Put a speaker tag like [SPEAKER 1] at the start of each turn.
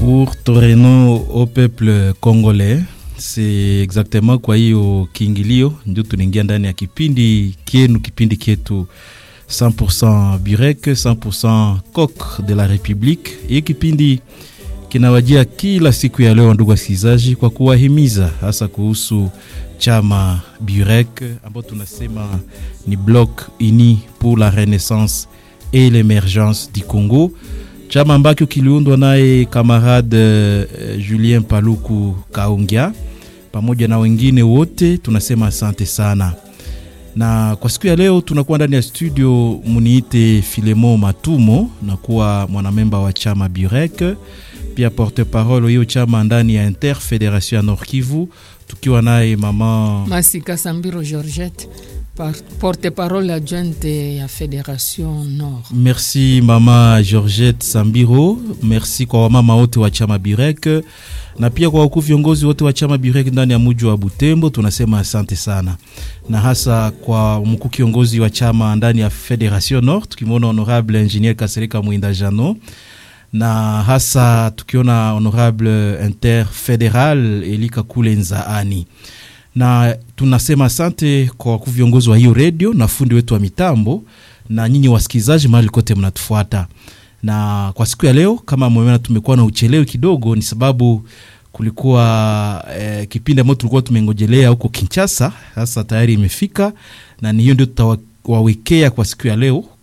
[SPEAKER 1] pour toreno au peuple congolais. C'est exactement kwa hiyo kiingilio ndio tunaingia ndani ya kipindi kienu, kipindi kietu 100% Burek 100% Coq de la Republique. Hii kipindi kinawajia kila siku ya leo, ndugu wasikilizaji, kwa kuwahimiza hasa kuhusu chama Burek ambao tunasema ni Bloc Uni pour la Renaissance et l'Emergence du Congo, chama ambacho kiliundwa naye kamarade uh, Julien Paluku Kaungia pamoja na wengine wote, tunasema asante sana. Na kwa siku ya leo tunakuwa ndani ya studio, muniite Filemo Matumo na kuwa mwanamemba wa chama Burek, pia porte parole hiyo chama ndani ya Interfederation ya Nord Kivu, tukiwa naye mama
[SPEAKER 2] Masika Sambiro Georgette porte parole adjointe ya Federation Nord.
[SPEAKER 1] Merci mama Georgette Sambiro, merci kwa wamama wote wa chama Burek na pia kwa wakuu viongozi wote wa chama Burek ndani ya muji wa Butembo, tunasema asante sana, na hasa kwa mkuu kiongozi wa chama ndani ya Federation Nord, tukimwona honorable engineer Kasereka Mwinda Jano na hasa tukiona honorable interfederal Elika Kule Nzaani na tunasema asante kwa wakuu viongozi wa hiyo redio na fundi wetu wa mitambo na nyinyi wasikilizaji mahali kote mnatufuata. Na kwa siku ya leo kama mmeona, tumekuwa na uchelewi kidogo, ni sababu kulikuwa eh, kipindi ambacho tulikuwa tumengojelea huko Kinshasa, sasa tayari imefika, na ni hiyo ndio tutawawekea kwa siku ya leo